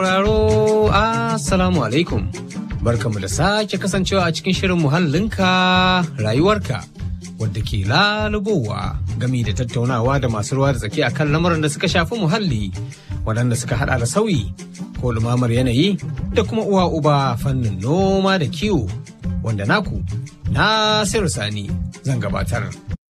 Sauraro Assalamu alaikum. Barkamu da sake kasancewa a cikin shirin muhallinka rayuwarka wadda ke lalubowa gami da tattaunawa da masu ruwa da tsaki akan lamarin da suka shafi muhalli waɗanda suka hada da sauyi ko lumamar yanayi da kuma uwa uba fannin noma da kiwo wanda naku Nasiru Sani zan gabatar.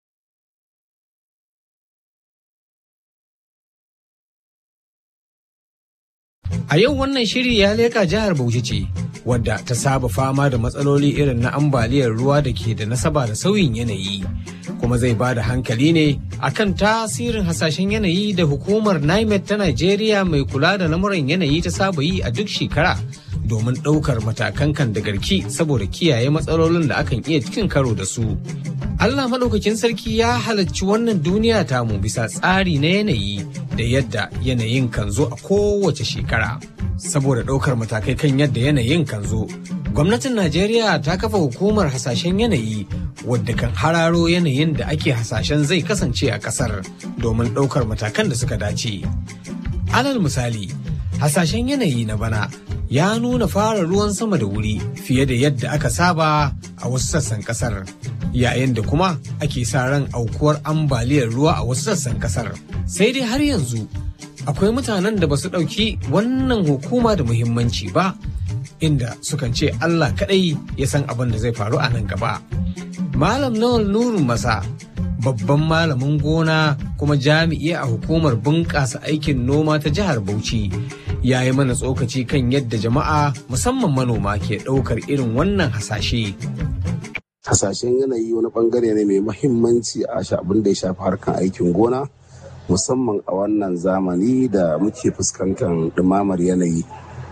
A yau wannan shiri ya leka jihar Bauchi ce, wadda ta saba fama da matsaloli irin na ambaliyar ruwa da ke da nasaba da sauyin yanayi. Kuma zai ba da hankali ne akan tasirin hasashen yanayi da hukumar NIMET ta Najeriya mai kula da lamuran yanayi ta saba yi a duk shekara domin ɗaukar matakan kan da garki saboda kiyaye matsalolin da akan iya cikin karo da su. Allah maɗaukakin sarki ya halarci wannan duniya tamu bisa tsari na yanayi da yadda yanayin kan zo a kowace shekara. Saboda ɗaukar matakai kan yadda yanayin kan zo, gwamnatin Najeriya ta kafa hukumar hasashen yanayi wadda kan hararo yanayin da ake hasashen zai kasance a ƙasar domin ɗaukar matakan da suka dace. Alal misali, hasashen yanayi na bana ya nuna fara ruwan sama da wuri fiye da yadda aka saba a wasu sassan kasar yayin da kuma ake sa ran aukuwar ambaliyar ruwa a wasu sassan kasar sai dai har yanzu akwai mutanen da ba su ɗauki wannan hukuma da muhimmanci ba inda sukan ce Allah kaɗai ya san abin da zai faru a nan gaba malam nawal nurun masa babban malamin gona kuma jami'i a hukumar bunƙasa aikin noma ta jihar Bauchi ya yi mana tsokaci kan yadda jama'a musamman manoma ke ɗaukar irin wannan hasashe. Hasashen yanayi wani bangare ne mai mahimmanci a abin da ya shafi harkar aikin gona musamman a wannan zamani da muke fuskantar ɗumamar yanayi.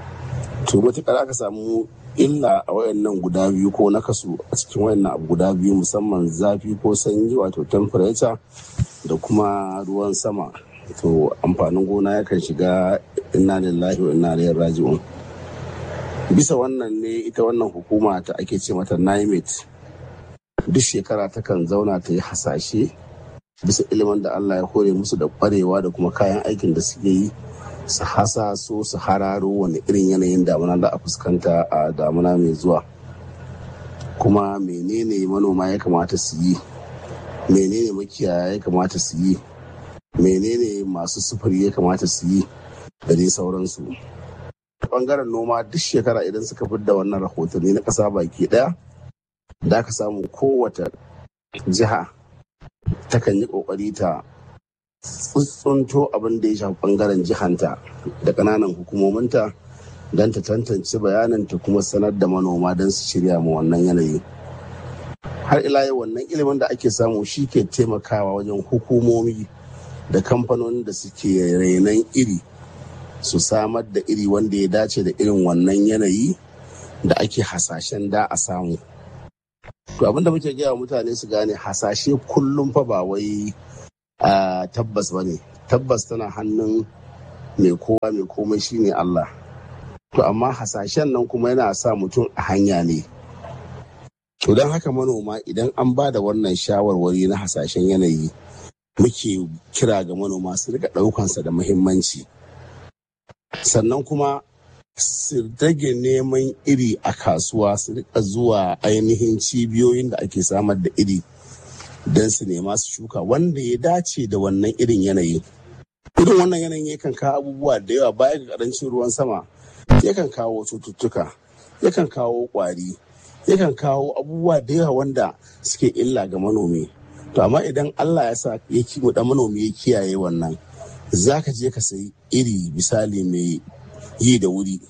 To matuƙar aka samu illa a wayannan guda biyu ko na kasu a cikin wayannan abu guda biyu musamman zafi ko sanyi wato temperature da kuma ruwan sama to amfanin gona yakan shiga inna lillahi wa inna ilaihi raji'un bisa wannan ne ita wannan hukuma ta ake ce mata NIMET duk shekara takan zauna ta yi hasashe bisa ilimin da Allah ya hore musu da kwarewa da kuma kayan aikin da suke yi su hasaso su hararo wani irin yanayin damuna da a fuskanta a damuna mai zuwa kuma menene manoma ya kamata su yi menene makiyaya ya kamata su yi menene masu sufuri ya kamata su yi da dai sauransu bangaren noma duk shekara idan suka da wannan rahotanni na ƙasa baki ɗaya da aka samu kowace jiha takan yi ƙoƙari ta tsuntsunto abin da ya shafi bangaren jihanta da ƙananan hukumominta don ta tantance bayanin ta kuma sanar da manoma don su shirya ma wannan yanayi har ila yau wannan ilimin da ake samu shi ke taimakawa wajen hukumomi da kamfanonin da suke renon iri su samar da iri wanda ya dace da irin wannan yanayi da ake hasashen da a samu to abinda muke gaya mutane su gane hasashe kullum fa ba wai a tabbas ba ne tabbas tana hannun mai kowa mai komai shine Allah to amma hasashen nan kuma yana sa mutum a hanya ne to don haka manoma idan an ba da wannan shawarwari na hasashen yanayi muke kira ga manoma su rika ɗaukansa da muhimmanci sannan kuma su rage neman iri a kasuwa su rika zuwa ainihin cibiyoyin da ake samar da iri don su nema su shuka wanda ya dace da wannan irin yanayi irin wannan yanayin yakan kawo abubuwa da yawa baya ga karancin ruwan sama yakan kawo cututtuka yakan kawo kwari yakan kawo abubuwa da yawa wanda suke illa ga manomi to amma idan Allah ya sa ya kimu da manomi ya kiyaye wannan za ka je ka sayi iri misali mai yi da wuri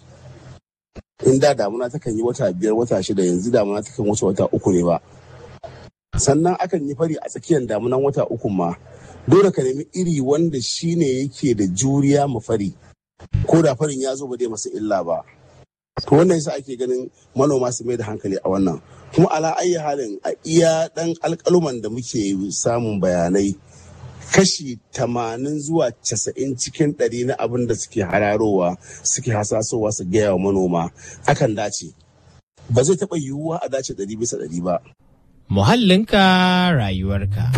in da damuna takan yi wata biyar wata shida yanzu damuna takan wuce wata uku ne ba sannan akan yi fari a tsakiyar damunan wata uku ma dole ka nemi iri wanda shine yake da juriya ma fari ko da farin ya zo ba zai masa illa ba to wannan yasa ake ganin manoma su mai da hankali a wannan kuma ala ayi halin a iya dan alkaluman da muke samun bayanai kashi tamanin zuwa casa'in cikin ɗari na abin da suke hararowa suke hasasowa su gaya wa manoma akan dace ba zai taɓa yiwuwa a dace ɗari bisa ɗari ba Muhallinka rayuwarka.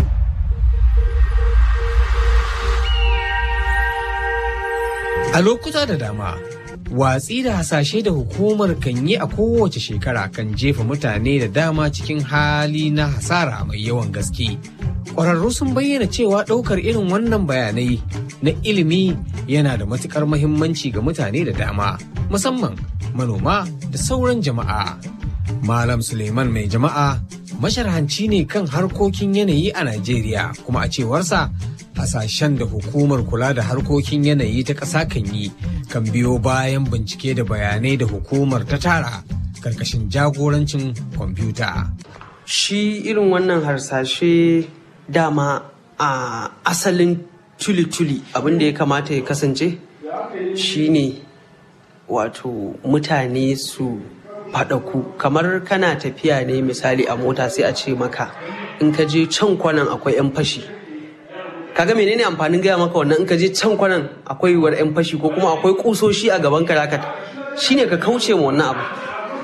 A lokuta da dama, watsi da hasashe da hukumar kan yi a kowace shekara kan jefa mutane da dama cikin hali na hasara mai yawan gaske ƙwararru sun bayyana cewa ɗaukar irin wannan bayanai na ilimi yana da matuƙar mahimmanci ga mutane da dama musamman manoma da sauran jama'a malam suleiman mai jama'a masharhanci ne kan harkokin yanayi a najeriya kuma a cewarsa hasashen da hukumar kula da harkokin yanayi ta ƙasa kan yi kan biyo bayan bincike da bayanai da hukumar ta tara karkashin jagorancin kwamfuta. Shi irin wannan harsashe dama a asalin tuli-tuli abinda ya kamata ya kasance shine wato mutane su faɗaku kamar kana tafiya ne misali a mota sai a ce maka in ka je can kwanan akwai 'yan fashi. kaga menene amfanin gaya maka wannan in ka je can kwanan akwai yiwuwar yan fashi ko kuma akwai kusoshi a gaban ka zaka shine ka kauce ma wannan abu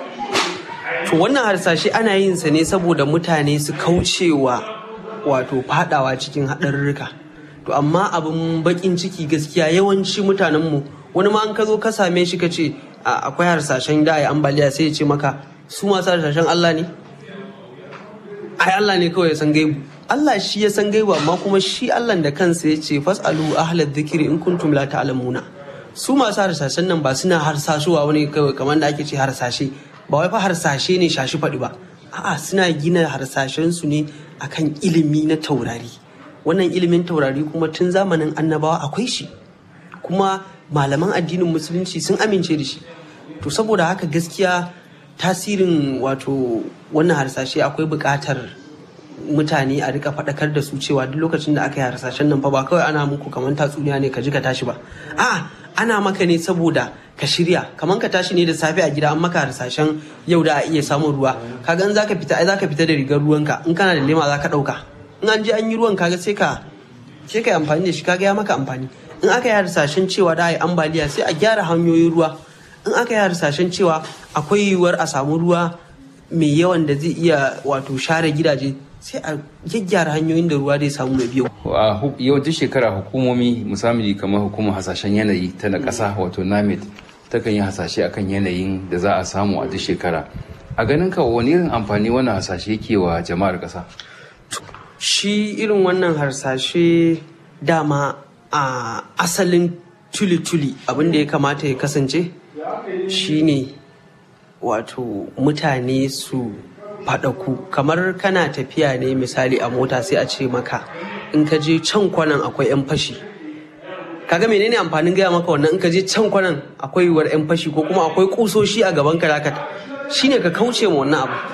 to wannan harsashe ana yin sa ne saboda mutane su kaucewa wato fadawa cikin haɗarurruka to amma abin bakin ciki gaskiya yawanci mutanen mu wani ma an ka zo ka same shi ka ce akwai harsashen da ya ambaliya sai ya ce maka su masu harsashen Allah ne ai Allah ne kawai ya san gaibu Allah shi ya san gaiba amma kuma shi Allah da kansa ya ce fasalu ahlad dhikri in kuntum la ta'lamuna su masu harsashen nan ba suna harsashuwa wani kawai kamar da ake ce harsashe ba wai fa harsashe ne shashi faɗi ba a'a suna gina harsashen su ne akan ilimi na taurari wannan ilimin taurari kuma tun zamanin annabawa akwai shi kuma malaman addinin musulunci sun amince da shi to saboda haka gaskiya tasirin wato wannan harsashe akwai buƙatar mutane a rika faɗakar da su cewa duk lokacin da aka yi harsashen nan fa ba kawai ana muku kamar tatsuniya ne ka ji ka tashi ba a ana maka ne saboda ka shirya kamar ka tashi ne da safe a gida an maka harsashen yau da a iya samun ruwa kaga in zaka fita ai zaka fita da rigar ruwanka in kana da lema zaka ɗauka in an je an yi ruwan kaga sai ka sai ka yi amfani da shi kaga ya maka amfani in aka yi harsashen cewa da a yi ambaliya sai a gyara hanyoyin ruwa in aka yi harsashen cewa akwai yiwuwar a samu ruwa mai yawan da zai iya wato share gidaje sai a gyaggyara hanyoyin da ruwa zai samu mai biyu. a yawancin shekara hukumomi musamman kamar hukumar hasashen yanayi ta na ƙasa wato namet takan yi hasashe akan yanayin da za a samu a duk shekara a ganin ka wani irin amfani wannan hasashe yake wa jama'ar ƙasa shi irin wannan harsashe dama a asalin tuli-tuli abin da ya kamata ya kasance shine wato mutane su faɗaku kamar kana tafiya ne misali a mota sai a ce maka in ka je can kwanan akwai 'yan fashi kaga menene amfanin gaya maka wannan in ka je can kwanan akwai yiwuwar 'yan fashi ko kuma akwai kusoshi a gaban ka zaka shine ka kauce ma wannan abu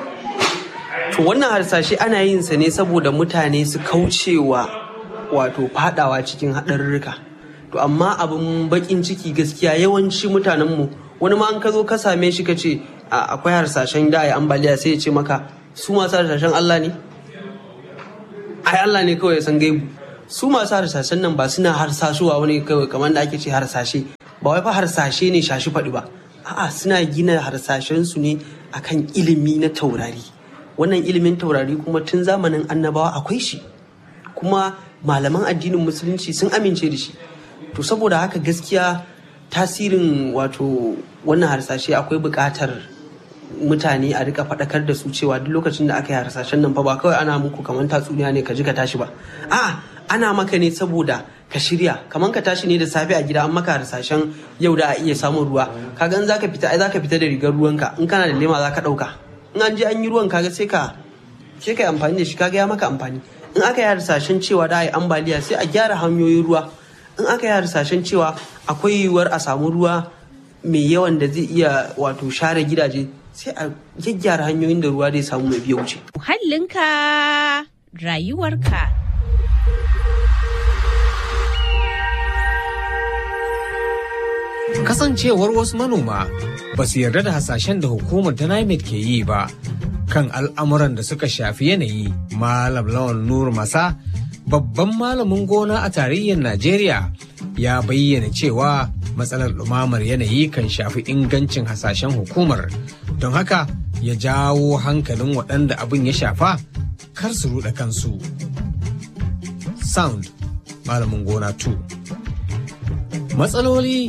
to wannan harsashe ana yin sa ne saboda mutane su kaucewa wato fadawa cikin haɗarurruka to amma abin bakin ciki gaskiya yawanci mutanen mu wani ma an ka zo ka same shi ka ce akwai harsashen da ya ambaliya sai ya ce maka su masu harsashen Allah ne ai Allah ne kawai ya san gaibu su masu harsashen nan ba suna harsashuwa wani kawai kamar da ake ce harsashe ba wai fa harsashe ne shashi faɗi ba a'a suna gina harsashen su ne akan ilimi na taurari wannan ilimin taurari kuma tun zamanin annabawa akwai shi kuma malaman addinin musulunci sun amince da shi to saboda haka gaskiya tasirin wato wannan harsashe akwai buƙatar mutane a rika faɗakar da su cewa duk lokacin da aka yi harsashen nan fa ba kawai ana muku kamar tatsuniya ne ka ji ka tashi ba a ana maka ne saboda ka shirya kamar ka tashi ne da safe a gida an maka harsashen yau da a iya samun ruwa kaga in zaka fita ai zaka fita da rigar ruwanka in kana da lema zaka ɗauka in an je an yi ruwan kaga sai ka sai ka yi amfani da shi kaga ya maka amfani in aka yi harsashen cewa da a yi ambaliya sai a gyara hanyoyin ruwa in aka yi harsashen cewa akwai yiwuwar a samu ruwa mai yawan da zai iya wato share gidaje sai a gyaggyara hanyoyin da ruwa zai samu mai biya wuce. Muhallinka rayuwarka. Kasancewar wasu manoma ba su yarda da hasashen da hukumar ta NIMET ke yi ba kan al'amuran da suka shafi yanayi Malam Lawan Nur Masa babban malamin gona a tarayyar Najeriya ya bayyana cewa matsalar ɗumamar yanayi kan shafi ingancin hasashen hukumar don haka ya jawo hankalin waɗanda abin ya shafa kar su ruɗa kansu. Sound malamin gona 2 Matsaloli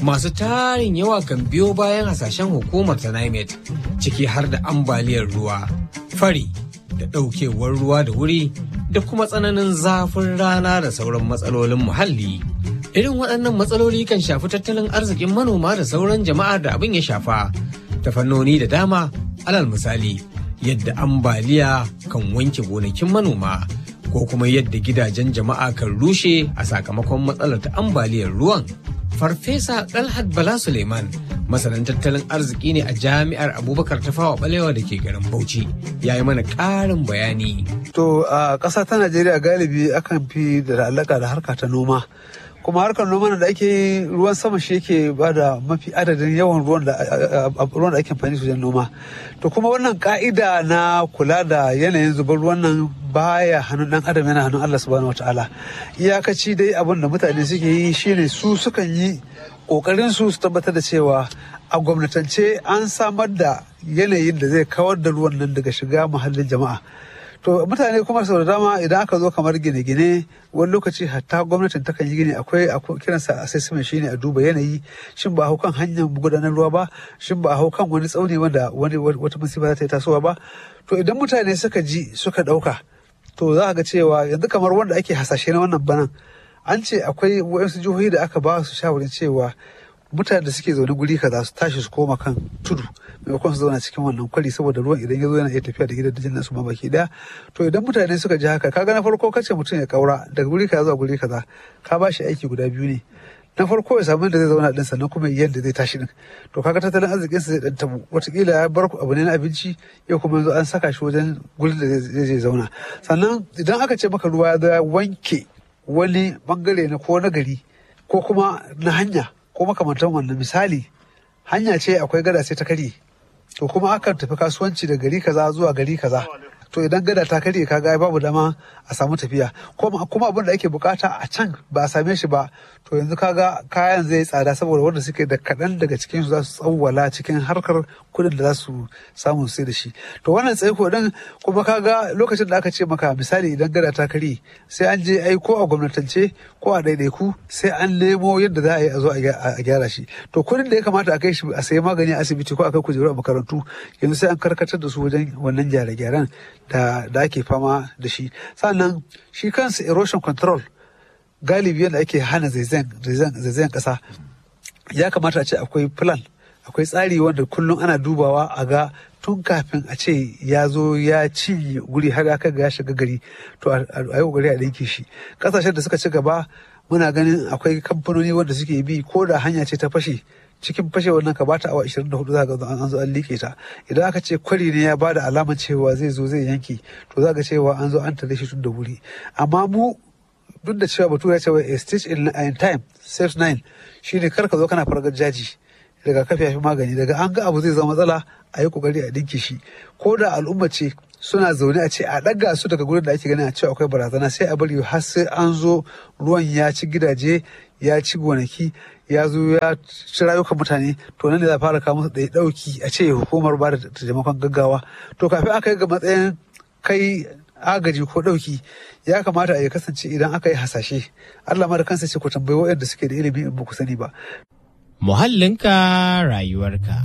masu tarin yawa kan biyo bayan hasashen hukumar ta NIMET ciki har da ambaliyar ruwa, fari da ɗaukewar ruwa da wuri da kuma tsananin zafin rana da sauran matsalolin muhalli. Irin waɗannan matsaloli kan shafi tattalin arzikin manoma da sauran jama'ar da abin ya shafa ta fannoni da dama alal misali yadda ambaliya kan wanke gonakin manoma ko kuma yadda gidajen jama'a kan rushe a sakamakon matsalar ta ambaliyar ruwan. Farfesa Dalhat Bala Suleiman masanin tattalin arziki ne a jami'ar Abubakar Tafawa Balewa da ke garin Bauchi ya yi mana ƙarin bayani. To a ƙasa ta Najeriya galibi akan fi da alaƙa da harka ta noma. kuma harkar noma da ake yi ruwan sama shi yake ba da mafi adadin yawan ruwan da ruwan da ake amfani wajen noma to kuma wannan ka'ida na kula da yanayin zubar ruwan nan baya hannun dan adam yana hannun Allah subhanahu wataala iyakaci dai abin da mutane suke yi shine su sukan yi kokarin su su tabbatar da cewa a gwamnatance an samar da yanayin da zai kawar da ruwan nan daga shiga muhallin jama'a to mutane kuma sau da dama idan aka zo kamar gine-gine wani lokaci hatta gwamnatin takan yi gini akwai kiransa assessment shine a duba yanayi shin ba hau kan hanyar gudanar ruwa ba shin ba hau kan wani tsauni wanda wani wata musiba za ta yi tasowa ba to idan mutane suka ji suka dauka to za ga cewa yanzu kamar wanda ake hasashe na wannan banan an ce akwai wasu jihohi da aka ba su shawarin cewa mutane da suke zaune guri kaza su tashi su koma kan tudu maimakon su zauna cikin wannan kwari saboda ruwan idan ya zo yana iya tafiya da gidajen nasu ma baki daya to idan mutane suka ji haka kaga na farko kace mutum ya kaura daga guri kaza zuwa guri kaza ka ba shi aiki guda biyu ne na farko ya samu da zai zauna din sannan kuma yadda zai tashi din to kaga tattalin arzikin sa zai dan tabu watakila ya bar abu ne na abinci yau kuma yanzu an saka shi wajen gurin da zai je zauna sannan idan aka ce maka ruwa ya wanke wani bangare na ko na gari ko kuma na hanya ko makamantan wannan misali hanya ce akwai gada sai ta karye to kuma akan tafi kasuwanci da gari kaza zuwa gari kaza to idan gada ta karye kaga babu dama a samu tafiya kuma abin da ake bukata a can ba a same shi ba to yanzu kaga kayan zai tsada saboda wanda suke da kaɗan daga cikin su za su tsawwala cikin harkar kuɗin da za su samu sai da shi to wannan tsaiko din kuma kaga lokacin da aka ce maka misali idan gada ta karye sai an je ai ko a gwamnatance ko a ɗaiɗaiku sai an nemo yadda za a yi a zo a gyara shi to kuɗin da ya kamata a kai shi a sayi magani a asibiti ko a kai kujeru a makarantu yanzu sai an karkatar da su wajen wannan gyare-gyaren da da ake fama da shi sannan shi kansa erosion control galibi yadda ake hana zaizayen kasa ya kamata a ce akwai plan akwai tsari wanda kullum ana dubawa a ga tun kafin a ce ya zo ya ci guri har aka ga ya shiga gari to a yi kokari a ɗinke shi ƙasashen da suka ci gaba muna ganin akwai kamfanoni wanda suke bi ko da hanya ce ta fashe cikin fashe wannan ka bata awa 24 za ga an zo an like ta idan aka ce kwari ne ya bada alamar cewa zai zo zai yanki to za ga cewa an zo an tare shi tun da wuri amma mu duk da cewa bature cewa a stitch in time saves nine shine kar ka zo kana fargar jaji daga kafi yafi magani daga an ga abu zai zama matsala a yi kokari a dinke shi ko da al'umma ce suna zaune a ce a ɗaga su daga gurin da ake ganin a ce akwai barazana sai a bari har sai an zo ruwan ya ci gidaje ya ci gonaki ya zo ya ci rayukan mutane to nan ne za a fara kawo musu da ɗauki a ce hukumar ba da taimakon gaggawa to kafin aka yi ga matsayin kai agaji ko ɗauki ya kamata a ya kasance idan aka yi hasashe Allah ma da kansa ce ku tambayi waɗanda suke da ilimi in ba ku sani ba. Muhallinka rayuwarka.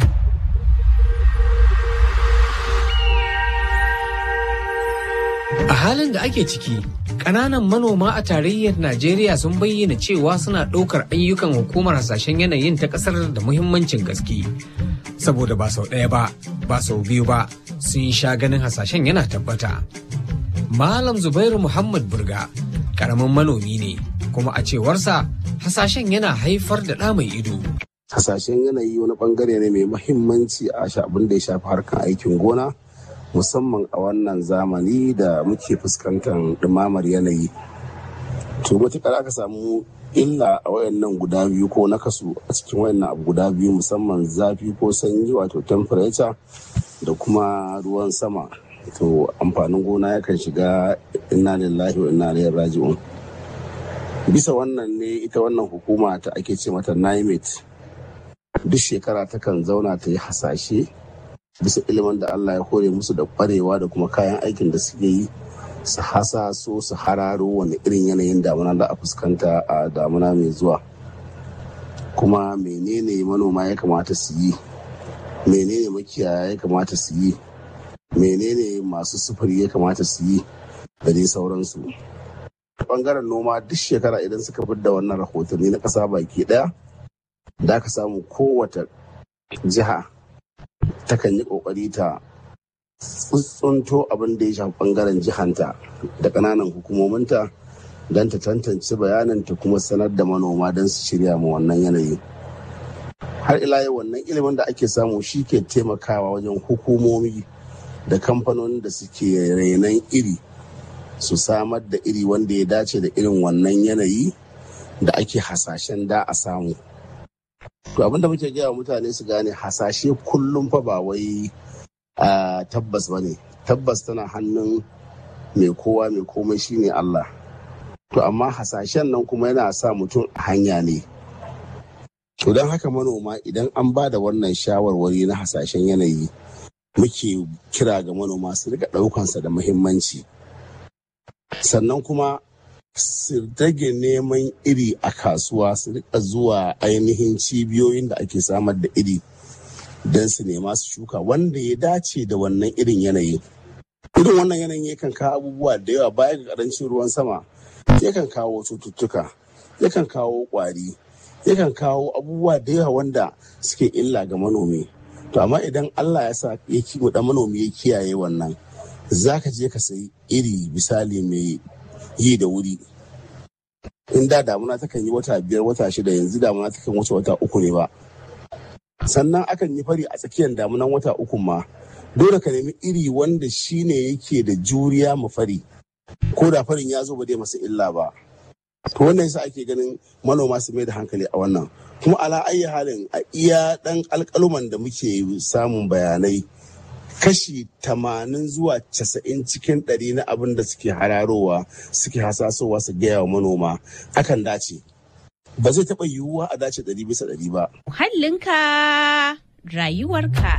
A halin da ake ciki, ƙananan manoma a tarayyar Najeriya sun bayyana cewa suna ɗaukar ayyukan hukumar hasashen yanayin ta ƙasar da muhimmancin gaske. Saboda ba sau ɗaya ba, ba sau biyu ba, sun sha ganin hasashen yana tabbata. Malam Zubairu Muhammad Burga, ƙaramin manomi ne, kuma a cewarsa hasashen yana haifar da ɗa mai ido. Hasashen yanayi wani bangare ne mai muhimmanci a abin da ya shafi harkar aikin gona. musamman a wannan zamani da muke fuskantar ɗumamar yanayi to matuƙar aka samu illa a wayannan guda biyu ko nakasu a cikin wayannan abu guda biyu musamman zafi ko sanyi wato temperature da kuma ruwan sama to amfanin gona yakan shiga inna lillahi wa inna ilaihi raji'un bisa wannan ne ita wannan hukuma ta ake ce mata NIMET duk shekara takan zauna ta yi hasashe bisa ilimin da Allah ya hore musu da kwarewa da kuma kayan aikin da suke yi su hasa so su hararo wani irin yanayin damuna da a fuskanta a damuna mai zuwa kuma menene manoma ya kamata su yi menene makiyaya ya kamata su yi menene masu sufuri ya kamata su yi da dai sauransu bangaren noma duk shekara idan suka da wannan rahotanni na ƙasa baki ɗaya da ka samu kowace jiha takan yi ƙoƙari ta tsuntsunto abin da ya shafi bangaren jihanta da ƙananan hukumominta don ta tantance bayanin ta kuma sanar da manoma don su shirya ma wannan yanayi har ila yau wannan ilimin da ake samu shi ke taimakawa wajen hukumomi da kamfanonin da suke renon iri su samar da iri wanda ya dace da irin wannan yanayi da ake hasashen da a samu to abin da muke gaya mutane su gane hasashe kullum fa ba wai tabbas ba ne tabbas tana hannun mai kowa mai komai shine Allah to amma hasashen nan kuma yana sa mutum a hanya ne to don haka manoma idan an ba da wannan shawarwari na hasashen yanayi muke kira ga manoma su rika ɗaukansa da muhimmanci sannan kuma su rage neman iri a kasuwa su rika zuwa ainihin cibiyoyin da ake samar da iri don su nema su shuka wanda ya dace da wannan irin yanayi irin wannan yanayin yakan kawo abubuwa da yawa baya ga karancin ruwan sama yakan kawo cututtuka yakan kawo kwari yakan kawo abubuwa da yawa wanda suke illa ga manomi to amma idan allah ya sa ya kiwo da manomi ya kiyaye wannan za ka je ka sayi iri misali mai yi da wuri in da damuna takan yi wata biyar wata shida yanzu damuna takan wuce wata uku ne ba sannan akan yi fari a tsakiyar damunan wata uku ma dole ka nemi iri wanda shine yake da juriya ma fari ko da farin ya zo ba dai masa illa ba to wannan yasa ake ganin manoma su mai da hankali a wannan kuma ala ayi halin a iya dan alkaluman da muke samun bayanai kashi tamanin zuwa casa'in cikin ɗari na abin da suke hararowa suke hasasowa su gaya wa manoma akan dace ba zai taɓa yiwuwa a dace ɗari bisa ɗari ba. Muhallinka rayuwarka.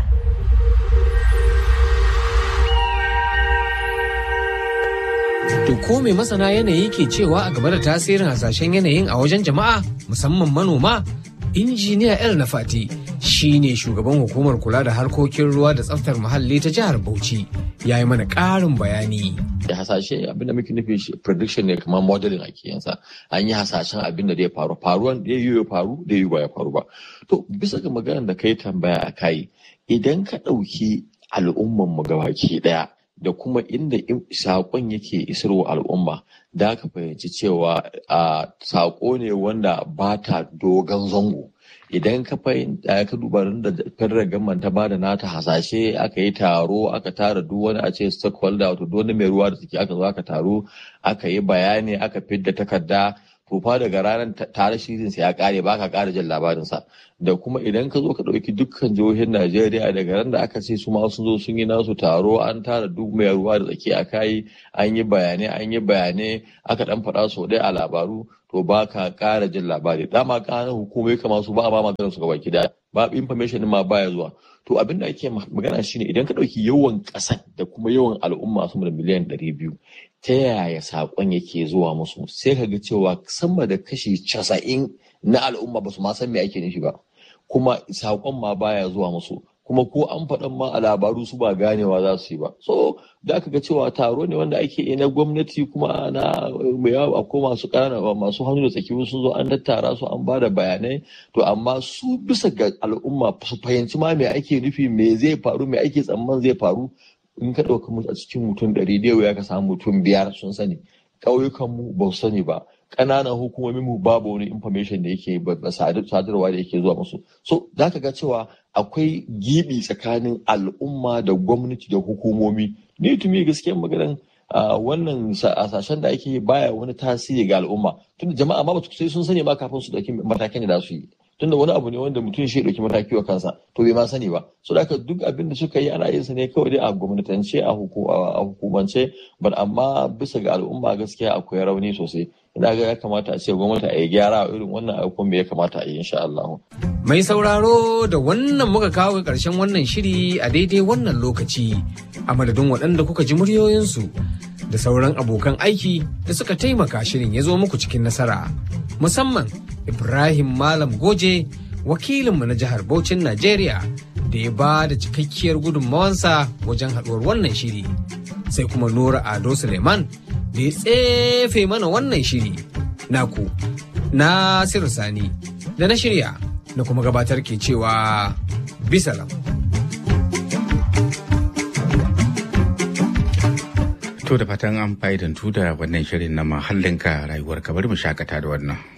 To ko mai masana yanayi ke cewa a game da tasirin hasashen yanayin a wajen jama'a musamman manoma? Injiniya El Nafati shi ne shugaban hukumar kula da harkokin ruwa da tsaftar muhalli ta jihar Bauchi ya yi mana ƙarin bayani. da hasashe abinda muke nufi shi prediction ne kamar modeling ake yansa an yi hasashen abin da zai faru faruwan da ya faru da ya ba ya faru ba to bisa ga maganar da kai tambaya a kai idan ka ɗauki al'umman mu gabaki ɗaya da kuma inda saƙon yake isarwa al'umma da ka fahimci cewa a saƙo ne wanda ba ta dogon zango idan ka fahimta ka duba da federal government ta bada nata hasashe aka yi taro aka tara duk wani a ce stakeholder wato duk wani mai ruwa da suke aka zo aka taro aka yi bayani aka fidda takarda to fa daga ranar tare shirin sa ya kare ba ka kara jin labarin sa da kuma idan ka zo ka dauki dukkan jihohin Najeriya daga ran da aka ce su ma sun zo sun yi nasu taro an tara duk mai ruwa da tsaki a kai an yi bayanai an yi bayanai aka dan faɗa sau ɗaya a labaru to ba ka ƙara jin labari dama ƙananan hukumai kama su ba a ba maganar su gabaki daya ba information ma baya zuwa to abin da ake magana shine idan ka ɗauki yawan ƙasar da kuma yawan al'umma sama da miliyan ɗari biyu ta yaya saƙon yake zuwa musu sai ka ga cewa sama da kashi casa'in na al'umma ba su ma san me ake nufi ba kuma saƙon ma baya zuwa musu kuma ko an faɗan ma a labaru su ba ganewa za su yi ba so da aka ga cewa taro ne wanda ake na gwamnati kuma na mai yawa ko masu ƙanana masu hannu da tsaki sun zo an tattara su an bada bayanai to amma su bisa ga al'umma su fahimci ma me ake nufi me zai faru me ake tsamman zai faru in ka ɗauka mu a cikin mutum ɗari da ya ka samu mutum biyar sun sani ƙauyukanmu ba su sani ba ƙananan hukumomin mu babu wani information da yake ba sadarwa da yake zuwa musu so za ka ga cewa akwai gibi tsakanin al'umma da gwamnati da hukumomi ni tumi gaskiyar maganan wannan sashen da ake baya wani tasiri ga al'umma tunda jama'a ma ba sai sun sani ba kafin su dauki matakin da za su yi tunda wani abu ne wanda mutum shi dauki mataki wa kansa to bai ma sani ba so da duk abin da suka yi ana yin sa ne kawai dai a gwamnatance a hukumance but amma bisa ga al'umma gaskiya akwai rauni sosai ina ga ya kamata a ce gwamnati a yi gyara irin wannan ayyukan ya kamata a yi insha Allah. Mai sauraro da wannan muka kawo ga ƙarshen wannan shiri a daidai wannan lokaci a madadin waɗanda kuka ji muryoyinsu da sauran abokan aiki da suka taimaka shirin ya zo muku cikin nasara musamman ibrahim malam goje wakilinmu na jihar Bauchin Najeriya da ya ba da cikakkiyar gudunmawansa wajen haɗuwar wannan shiri sai kuma Nura Ado Suleiman da ya tsefe mana wannan shiri naku Nasiru Sani da na shirya na kuma gabatar ke cewa bisalam. To da fatan an fa'idantu da wannan shirin na mahallinka rayuwar bari mu shakata da wannan.